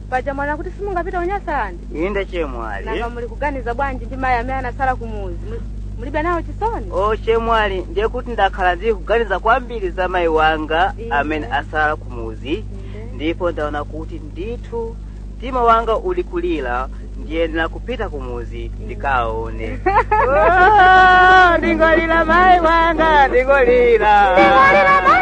paja mwana kuti simungapita unyasandi inde chemwali nanga muli kuganiza bwanji ndi mayi amene anasala kumuzi Muli- mulibe nawo chisoni o chemwali ndiye kuti ndakhala ndili kuganiza kwambiri za mayi wanga Inde. amene asala kumuzi Inde. ndipo ndaona kuti ndithu mtima wanga uli kulira ndiyenera kupita kumuzi ndikaone ndingolira mayi wanga ndingolira Ndingolira mayi